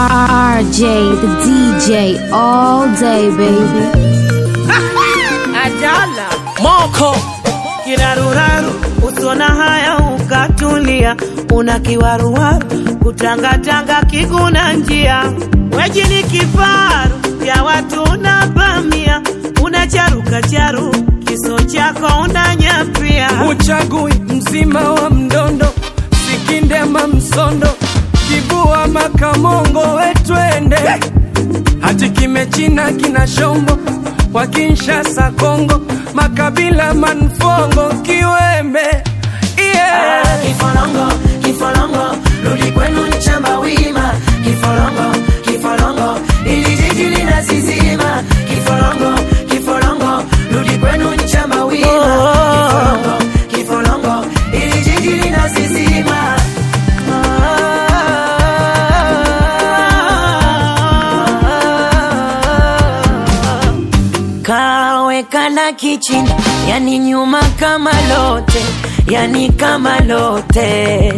RJ, the DJ, all day, baby. Adala moko kiraruraru, usona haya ukatulia, una kiwaruwaru kutangatanga kiguna njia, weji ni kifaru ya watu unavamia, unacharuka charu kiso chako unanyapia, uchagui mzima wa mdondo sikindema msondo kibua makamongo wetwende hati kimechina kina shombo kwa Kinshasa Kongo makabila manfongo kiwembe yeah. kifolongo kifolongo, rudi kwenu nchamba wima, kifolongo kifolongo, ili jiji linasizima, kifolongo kifolongo, rudi kwenu nchamba wima, kifolongo kifolongo, ili jiji linasizima. Kawekana kichini, yani nyuma kama lote, yani kama lote.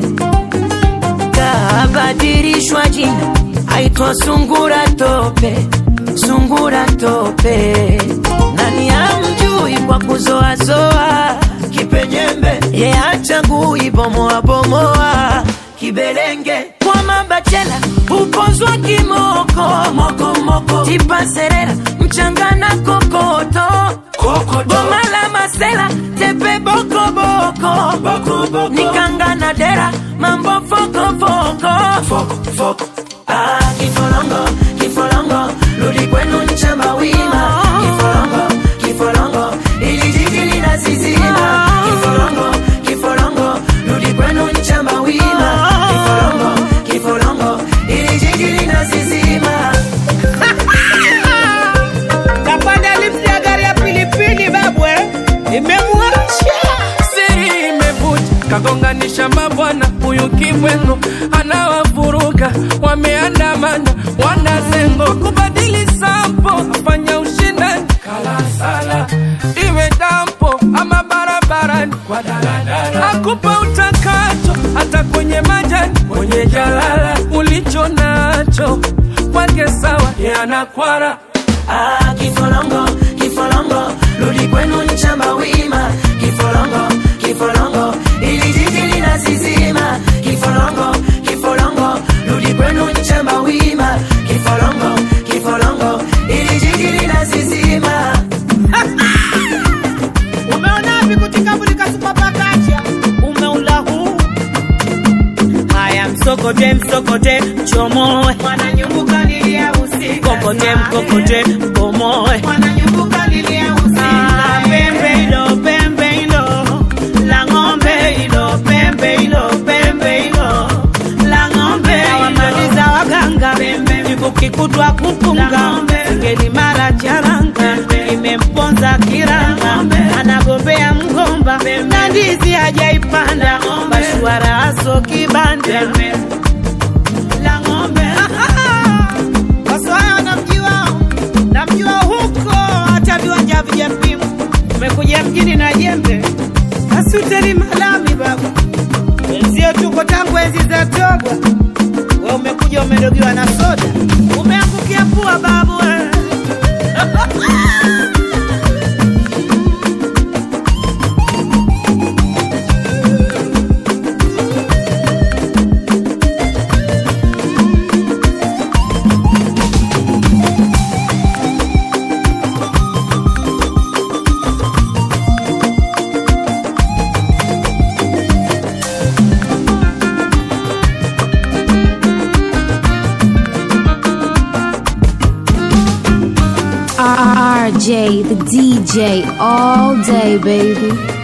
Kabadilishwa jina, aitwa sungura tope, sungura tope. Nani amjui kwa kuzoazoa kipenyembe, ye achagui bomoa bomoa kibelenge kwa mabachela upozwa kimoko moko moko tipaserera mchanga na kokoto boma la masela tepe boko boko boko boko nikanga na dera mambo foko foko foko foko ah kifolongo kifolongo rudi kwenu nchamba wima kifolongo kifolongo ili jiji linasizima kifolongo kifolongo rudi kwenu nchamba wima kifolongo kifolongo ili jiji linasizima kapanda lifti ya gari ya pilipili babwe imemwacha siri imevuja kagonganisha mabwana huyu kibwengo anawavuruga wameandamana wanazengo kubadili sampo afanya ushindani kalasala iwe dampo ama barabarani kwa daladala akupa utakacho hata kwenye majani kwenye jalala ulicho nacho kwake sawa yanakwara Ah, kifolongo kifolongo rudi kwenu nchamba wima kifolongo kifolongo ili jiji linasizima kifolongo kifolongo rudi kwenu nchamba wima kifolongo kifolongo ili jiji linasizima umeona vipi kutikabulika supapakacha umeula huu haya msokote msokote chomoe mwananyumbuka lilia usiku kokote mkokote mkomoe mwananyumbuka lilia usiku ah, pembe hilo pembe hilo la ng'ombe hilo pembe hilo pembe hilo la ng'ombe wamaliza waganga kikutwa kupunga ngeli mara charanga imemponza kiranga anagombea mgomba na ndizi hajaipanda bashwara aso kibanda la ng'ombe Waswahili wanamjua namjua huko hata viwanja vijapimwa umekuja mjini na jembe asuteli malami baba wenzio tuko tangu enzi za togwa we umekuja umedogiwa na soda umeangukia pua babu we. RJ, the DJ, all day, baby.